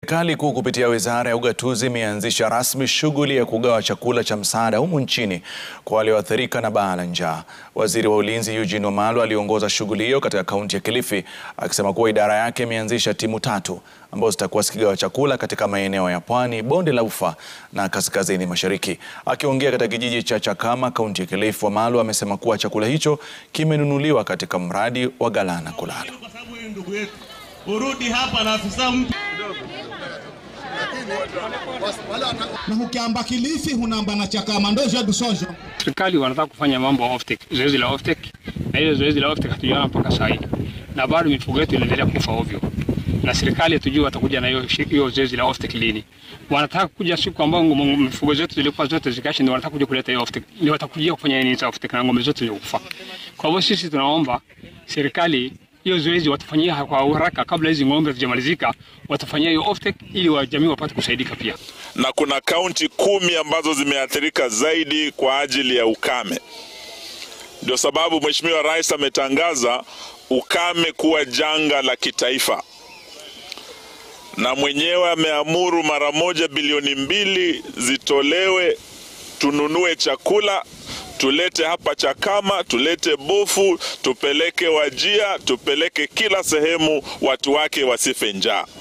Serikali kuu kupitia wizara ya ugatuzi imeanzisha rasmi shughuli ya kugawa chakula cha msaada humu nchini kwa walioathirika na baa la njaa. Waziri wa ulinzi Eugene Wamalwa aliongoza shughuli hiyo katika kaunti ya Kilifi akisema kuwa idara yake imeanzisha timu tatu ambazo zitakuwa zikigawa chakula katika maeneo ya Pwani, Bonde la Ufa na Kaskazini Mashariki. Akiongea katika kijiji cha Chakama, kaunti ya Kilifi, Wamalwa amesema kuwa chakula hicho kimenunuliwa katika mradi wa Galana Kulala. Kwa sababu huyu ndugu yetu urudi hapa na afisa mpya na ukiamba Kilifi hunamba na Chakama ndo jedu sojo. Serikali wanataka kufanya mambo ya offtake, zoezi la offtake, na ile zoezi la offtake hatujaona mpaka sasa hivi, na bado mifugo yetu inaendelea kufa ovyo, na serikali hatujui watakuja na hiyo hiyo zoezi la offtake lini. Wanataka kuja siku ambayo mifugo zetu zilikuwa zote zikaishi, ndio wanataka kuja kuleta hiyo offtake, ndio watakujia kufanya nini za offtake na ng'ombe zote zilikufa. Kwa hivyo sisi tunaomba serikali hiyo zoezi watafanyia kwa haraka kabla hizi ng'ombe zijamalizika, watafanyia hiyo offtake ili wajamii wapate kusaidika pia. na kuna kaunti kumi ambazo zimeathirika zaidi kwa ajili ya ukame. Ndio sababu Mheshimiwa Rais ametangaza ukame kuwa janga la kitaifa, na mwenyewe ameamuru mara moja bilioni mbili zitolewe, tununue chakula tulete hapa Chakama, tulete Bofu, tupeleke Wajia, tupeleke kila sehemu, watu wake wasife njaa.